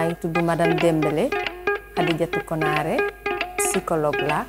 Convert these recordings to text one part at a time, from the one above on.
maa ngi tudd madame Dembélé Khadijatou Konaré psychologue la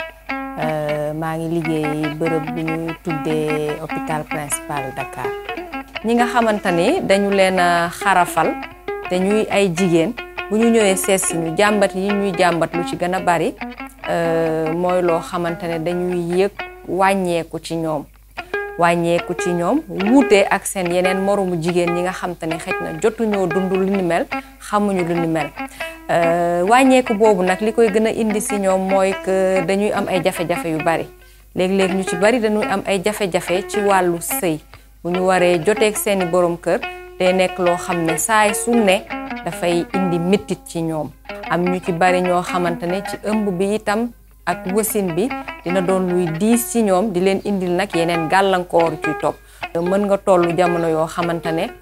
maa ngi liggéey bërëb bi ñu tuddee hôpital principal Dakar ñi nga xamante ni dañu leen a xarafal te ñuy ay jigéen bu ñu ñëwee seet si ñu jàmbat yi ñuy jàmbat lu ci gën a bari mooy loo xamante ne dañuy yëg wàññeeku ci ñoom wàññeeku ci ñoom wuute ak seen yeneen moromu jigéen ñi nga xam te ne xëj na jotuñoo dund lu ni mel xamuñu lu ni mel wàññeeku boobu nag li koy gën a indi si ñoom mooy que dañuy am ay jafe-jafe yu bari léeg-léeg ñu ci bari dañuy am ay jafe-jafe ci wàllu sëy bu ñu waree joteeg seeni borom kër day nekk loo xam ne saay su ne dafay indi méttit ci ñoom am ñu ci bari ñoo xamante ne ci ëmb bi itam ak wasin bi dina doon luy diis ci ñoom di leen indil nag yeneen gàllankoor ciy topp mën nga tollu jamono yoo xamante ne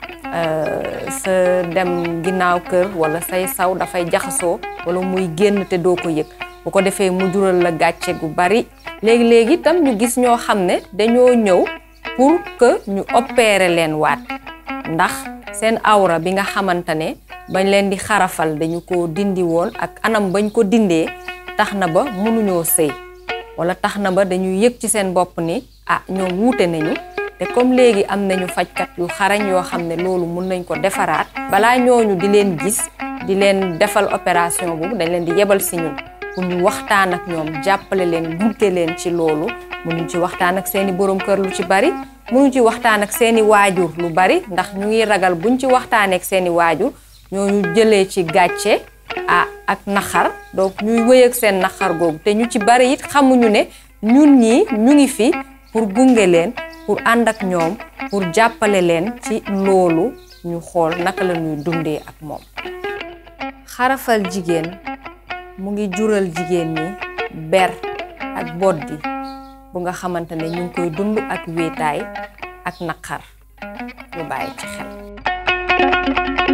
sa dem ginnaaw kër wala say saw dafay jaxasoo wala muy génn te doo ko yëg bu ko defee mu jural la gàcce gu bari léegi-léegi itam ñu gis ñoo xam ne dañoo ñëw pour que ñu opérer leen waat ndax seen awra bi nga xamante ne bañ leen di xarafal dañu ko dindi woon ak anam bañ ko dindee tax na ba mënuñoo sëy wala tax na ba dañuy yëg ci seen bopp ni ah ñoom wuute nañu te comme léegi am nañu fajkat yu xarañ yoo xam ne loolu mun nañ ko defaraat balaa ñooñu di leen gis di leen defal opération boobu dañ leen di yebal si ñun pour ñu waxtaan ak ñoom jàppale leen gunge leen ci loolu mënuñ ci waxtaan ak seeni borom kër lu ci bari mënuñ ci waxtaan ak seeni waajur lu bari ndax ñu ngi ragal buñ ci waxtaanee ak seeni waajur ñooñu jëlee ci gàcce ah ak naxar donc ñuy wëy ak seen naxar googu te ñu ci bari it xamuñu ne ñun ñii ñu ngi fi pour gunge leen pour ànd ak ñoom pour jàppale leen ci loolu ñu xool naka la ñuy dundee ak moom xarafal jigéen mu ngi jural jigéen ñi ber ak boddi bu nga xamante ne ñu ngi koy dund ak wéetaay ak naqar ñu bàyyi ci xel